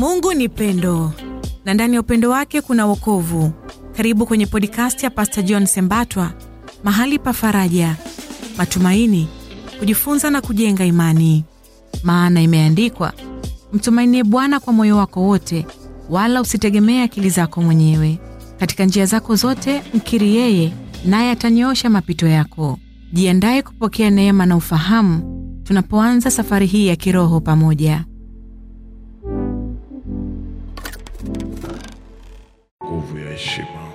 Mungu ni pendo na ndani ya upendo wake kuna wokovu. Karibu kwenye podcast ya Pastor John Sembatwa, mahali pa faraja, matumaini, kujifunza na kujenga imani. Maana imeandikwa, mtumainie Bwana kwa moyo wako wote, wala usitegemee akili zako mwenyewe. Katika njia zako zote mkiri yeye, naye atanyoosha mapito yako. Jiandaye kupokea neema na ufahamu tunapoanza safari hii ya kiroho pamoja. nguvu ya heshima.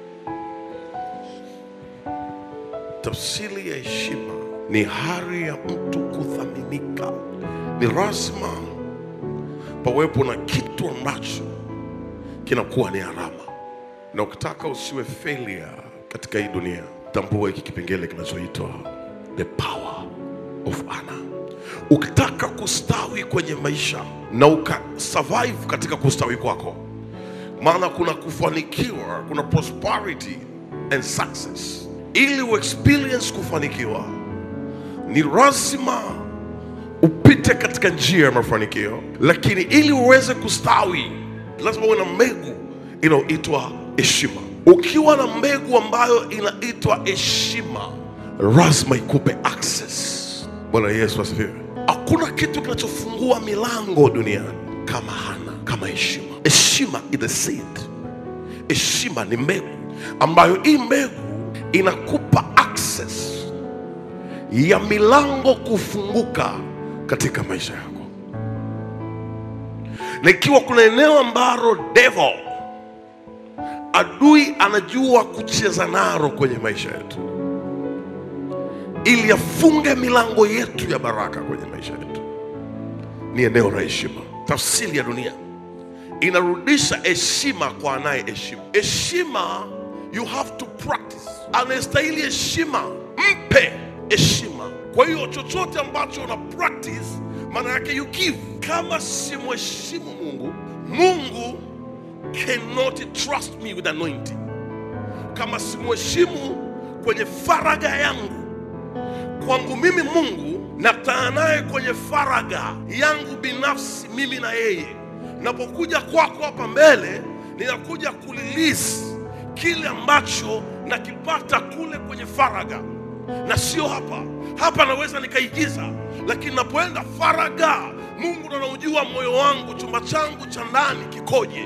Tafsiri ya heshima ni hari ya mtu kuthaminika. Ni lazima pawepo na kitu ambacho kinakuwa ni alama, na ukitaka usiwe failure katika hii dunia, tambua hiki kipengele kinachoitwa the power of honor. Ukitaka kustawi kwenye maisha na ukasurvive katika kustawi kwako maana kuna kufanikiwa, kuna prosperity and success. Ili uexperience kufanikiwa, ni lazima upite katika njia ya mafanikio, lakini ili uweze kustawi, lazima uwe na mbegu inayoitwa heshima. Ukiwa na mbegu ambayo inaitwa heshima, lazima ikupe access. Bwana Yesu asifiwe. Hakuna kitu kinachofungua milango duniani kama hana kama heshima. Heshima is the seed. Heshima ni mbegu ambayo hii mbegu inakupa access ya milango kufunguka katika maisha yako, na ikiwa kuna eneo ambalo devil adui anajua kucheza naro kwenye maisha yetu ili afunge milango yetu ya baraka kwenye maisha yetu, ni eneo la heshima. Tafsiri ya dunia inarudisha heshima kwa anaye heshima. Heshima you have to practice. Anayestahili heshima mpe heshima. Kwa hiyo chochote ambacho una practice, maana yake you give. Kama simheshimu Mungu, Mungu cannot trust me with anointing. Kama simheshimu kwenye faraga yangu kwangu mimi Mungu nakutana naye kwenye faraga yangu binafsi, mimi na yeye. Napokuja kwako hapa mbele, ninakuja kulilisi kile ambacho nakipata kule kwenye faraga, na sio hapa. Hapa naweza nikaigiza, lakini napoenda faraga, Mungu ndo anaujua moyo wangu, chumba changu cha ndani kikoje.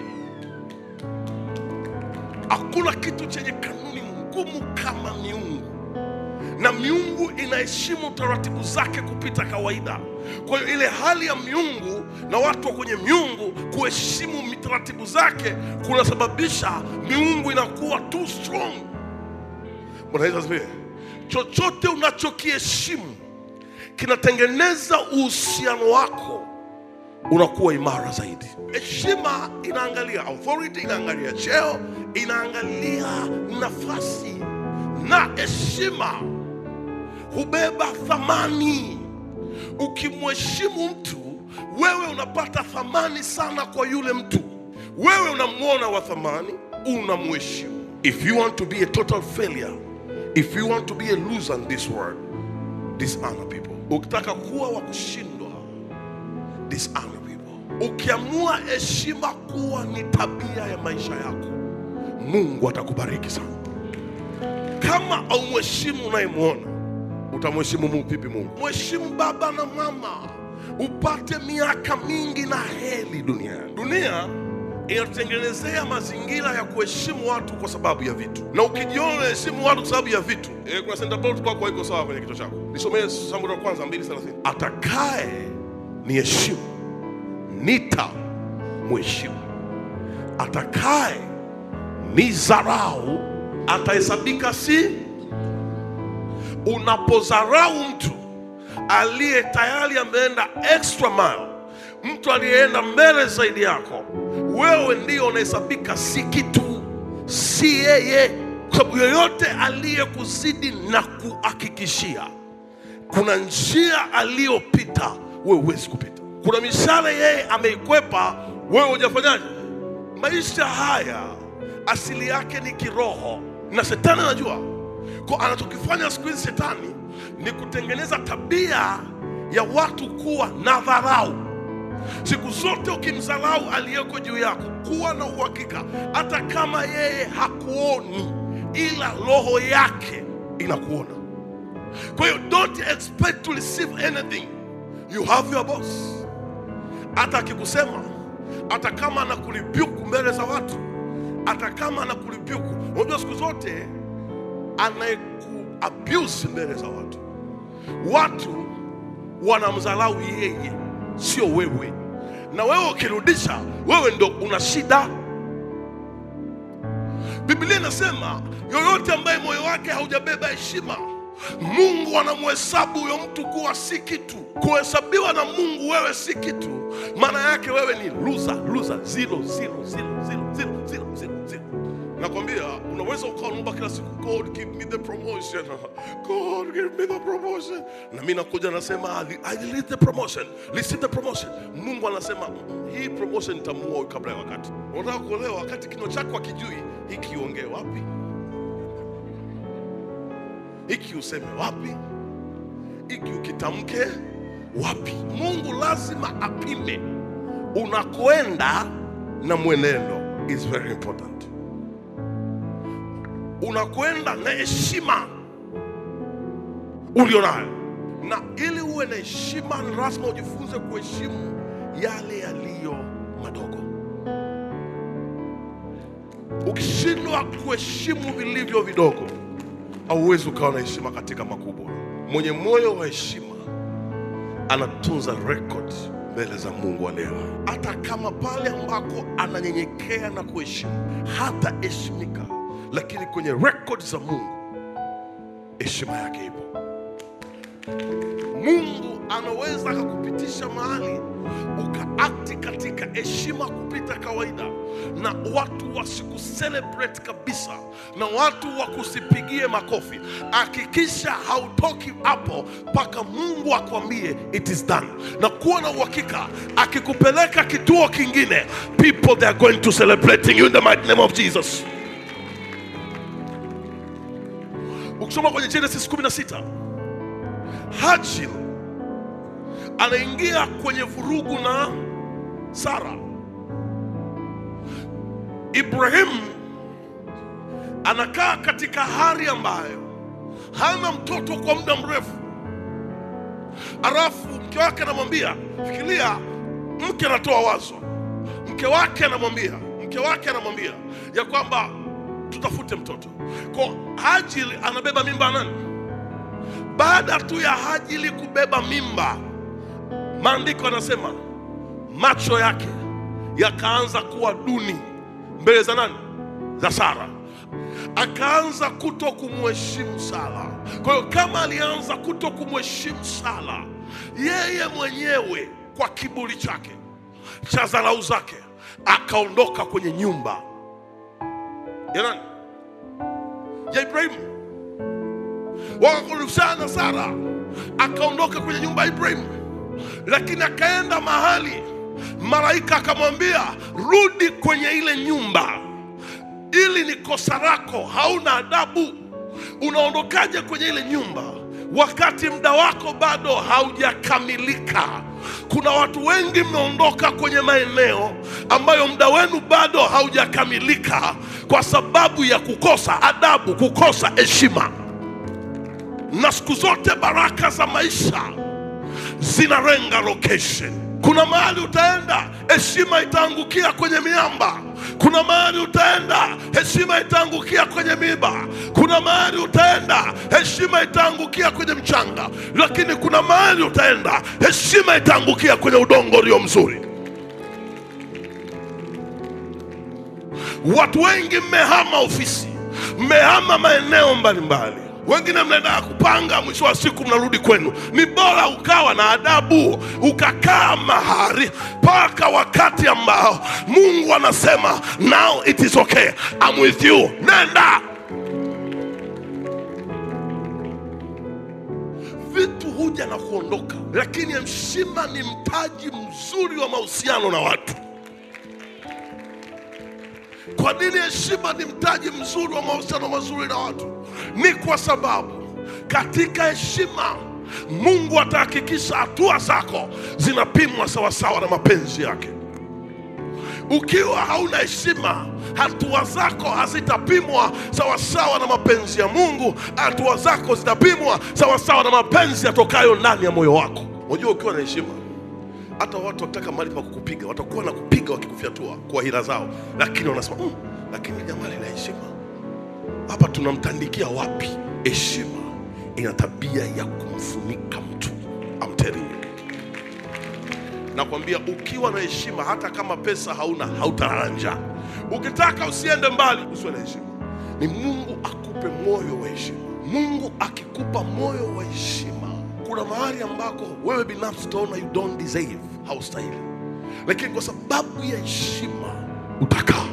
Hakuna kitu chenye kanuni ngumu kama miungu na miungu inaheshimu taratibu zake kupita kawaida. Kwa hiyo ile hali ya miungu na watu wa kwenye miungu kuheshimu taratibu zake kunasababisha miungu inakuwa too strong. Bwana Yesu asifiwe. Chochote unachokiheshimu kinatengeneza uhusiano wako unakuwa imara zaidi. Heshima inaangalia authority, inaangalia cheo, inaangalia nafasi, na heshima hubeba thamani. Ukimheshimu mtu, wewe unapata thamani sana kwa yule mtu. Wewe unamwona wa thamani, unamheshimu. If you want to be a total failure, if you want to be a loser in this world, dishonor people. Ukitaka kuwa wa kushindwa, dishonor people. Ukiamua heshima kuwa ni tabia ya maisha yako, Mungu atakubariki sana. Kama aumheshimu unayemwona utamheshimu Mungu vipi? Mungu mheshimu baba na mama, upate miaka mingi na heri duniani. Dunia inatutengenezea mazingira ya kuheshimu watu kwa sababu ya vitu, na ukijiona unaheshimu watu kwa sababu ya vitu e, kuna center kwako haiko sawa kwenye kichwa chako. Nisomee Samueli wa kwanza 2:30 atakaye ni heshimu nita mheshimu, atakaye ni zarau atahesabika si unapozarau mtu aliye tayari ameenda extra mile, mtu aliyeenda mbele zaidi yako, wewe ndio unahesabika si kitu, si yeye, kwa sababu yoyote aliyekuzidi na kuhakikishia kuna njia aliyopita, wewe huwezi kupita. Kuna mishale yeye ameikwepa, wewe hujafanyaje? Maisha haya asili yake ni kiroho, na shetani anajua kwa anachokifanya siku hizi shetani ni kutengeneza tabia ya watu kuwa na dharau. Siku zote ukimdharau aliyeko juu yako, kuwa na uhakika, hata kama yeye hakuoni, ila roho yake inakuona. Kwa hiyo don't expect to receive anything, you have your boss. Hata akikusema, hata kama anakulibyuku mbele za watu, hata kama anakulibyuku, unajua siku zote anayeku abuse mbele za watu, watu wanamdharau yeye, sio wewe. Na wewe ukirudisha, wewe ndo una shida. Biblia inasema yoyote ambaye moyo wake haujabeba heshima, Mungu anamhesabu huyo mtu kuwa si kitu. Kuhesabiwa na Mungu wewe si kitu, maana yake wewe ni loser, loser, zero, zero, zero, zero, zero, zero, zero, zero. Nakwambia unaweza ukaomba kila siku, God give me the promotion, God give me the promotion, na mimi nakuja nasema I I need the promotion, receive the promotion. Mungu anasema "Mm, hii promotion nitamuua huyu kabla ya wakati. Unataka kuolewa wakati kinywa chako hakijui hiki iongee wapi, hiki useme wapi, hiki ukitamke wapi. Mungu lazima apime unakoenda na mwenendo is very important unakwenda na heshima ulionayo, na ili uwe na heshima ni lazima ujifunze kuheshimu yale yaliyo madogo. Ukishindwa kuheshimu vilivyo vidogo, hauwezi ukawa na heshima katika makubwa. Mwenye moyo wa heshima anatunza record mbele za Mungu wa leo, hata kama pale ambako ananyenyekea na kuheshimu hataheshimika, lakini kwenye record za Mungu heshima yake ipo. Mungu anaweza akakupitisha mahali ukaakti katika heshima kupita kawaida, na watu wasikucelebrate kabisa, na watu wakusipigie makofi. Hakikisha hautoki hapo mpaka Mungu akwambie it is done, na kuwa na uhakika akikupeleka kituo kingine, people they are going to celebrating you in the mighty name of Jesus. Ukisoma kwenye Genesis 16 Hajil anaingia kwenye vurugu na Sara. Ibrahimu anakaa katika hali ambayo hana mtoto kwa muda mrefu, alafu mke wake anamwambia, fikiria, mke anatoa wazo, mke wake anamwambia, mke wake anamwambia ya kwamba tutafute mtoto. Kwa Hajili anabeba mimba ya nani? Baada tu ya Hajili kubeba mimba, maandiko yanasema macho yake yakaanza kuwa duni mbele za nani? Za Sara. Akaanza kuto kumheshimu Sara. Kwa hiyo kama alianza kuto kumheshimu Sara, yeye mwenyewe kwa kiburi chake cha dharau zake akaondoka kwenye nyumba ya nani? Ya Ibrahimu. Wakakorofishana na Sara, akaondoka kwenye nyumba ya Ibrahimu, lakini akaenda mahali malaika akamwambia, rudi kwenye ile nyumba, ili ni kosa lako, hauna adabu. Unaondokaje kwenye ile nyumba wakati muda wako bado haujakamilika? Kuna watu wengi mmeondoka kwenye maeneo ambayo muda wenu bado haujakamilika kwa sababu ya kukosa adabu, kukosa heshima. Na siku zote baraka za maisha zinarenga location. Kuna mahali utaenda, heshima itaangukia kwenye miamba. Kuna mahali utaenda, heshima itaangukia kwenye miba. Kuna mahali utaenda, heshima itaangukia kwenye mchanga, lakini kuna mahali utaenda, heshima itaangukia kwenye udongo ulio mzuri. Watu wengi mmehama ofisi, mmehama maeneo mbalimbali, wengine mnaenda kupanga, mwisho wa siku mnarudi kwenu. Ni bora ukawa na adabu, ukakaa mahali mpaka wakati ambao Mungu anasema now it is okay, I'm with you. Nenda. Vitu huja na kuondoka, lakini heshima ni mtaji mzuri wa mahusiano na watu. Kwa nini heshima ni mtaji mzuri wa mahusiano mazuri na watu? Ni kwa sababu katika heshima Mungu atahakikisha hatua zako zinapimwa sawasawa na mapenzi yake. Ukiwa hauna heshima, hatua zako hazitapimwa sawasawa na mapenzi ya Mungu. Hatua zako zitapimwa sawasawa na mapenzi yatokayo ndani ya moyo wako. Unajua, ukiwa na heshima, hata watu wakitaka mahali pa kukupiga watakuwa na kupiga wakikufyatua kwa hila zao, lakini wanasema mm, lakini jamaa lina heshima. Hapa tunamtandikia wapi? Heshima ina tabia ya kumfunika mtu. I'm telling you. Nakwambia, ukiwa na heshima, hata kama pesa hauna, hautalala njaa. Ukitaka usiende mbali, usiwe na heshima. Ni Mungu akupe moyo wa heshima. Mungu akikupa moyo wa heshima, kuna mahali ambako wewe binafsi utaona you don't deserve, haustahili, lakini kwa sababu ya heshima utakaa.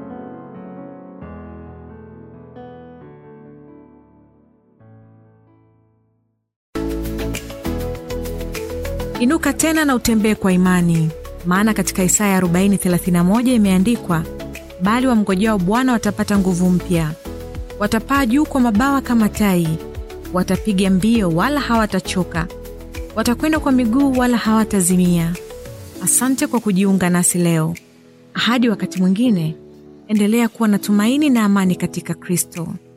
Inuka tena na utembee kwa imani, maana katika Isaya 40:31 imeandikwa, bali wamngojao Bwana watapata nguvu mpya, watapaa juu kwa mabawa kama tai, watapiga mbio wala hawatachoka, watakwenda kwa miguu wala hawatazimia. Asante kwa kujiunga nasi leo. Hadi wakati mwingine, endelea kuwa na tumaini na amani katika Kristo.